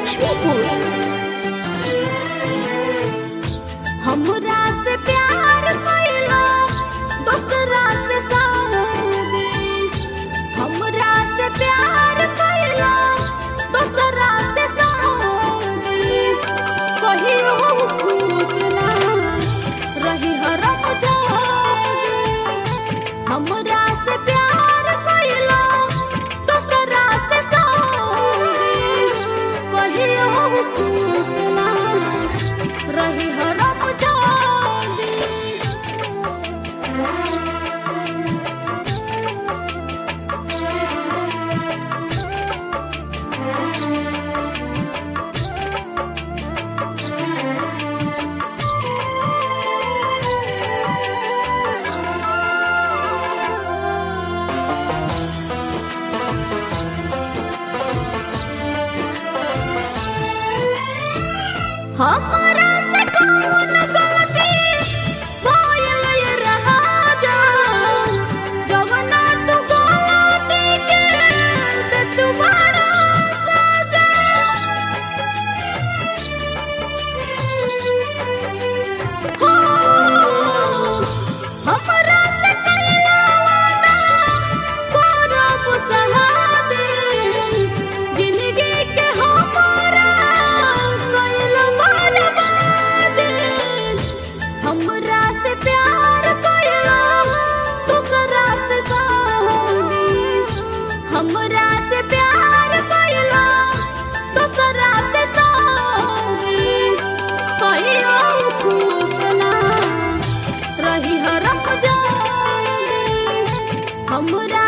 लक्ष्मीपुर हमरा से प्यार कइला दोसरा से शादी हमरा से प्यार कइला दोसरा से शादी कहियो खुश ना रही हरम जागे हमरा से प्यार कइला दोसरा से शादी कहियो खुश ना रही हरम जागे हमरा से कौन गलती भइल ये राजा जवना तू गलती के दे तुम्हारा सजा हो हमरा से कइला वादा करब सहादे जिंदगी के हमारा कइल बर्बादे हमरा से प्यार कइला दूसरा से शादी हमरा से प्यार कइला दूसरा से शादी कहियो खुश ना रही हरम जागे हमरा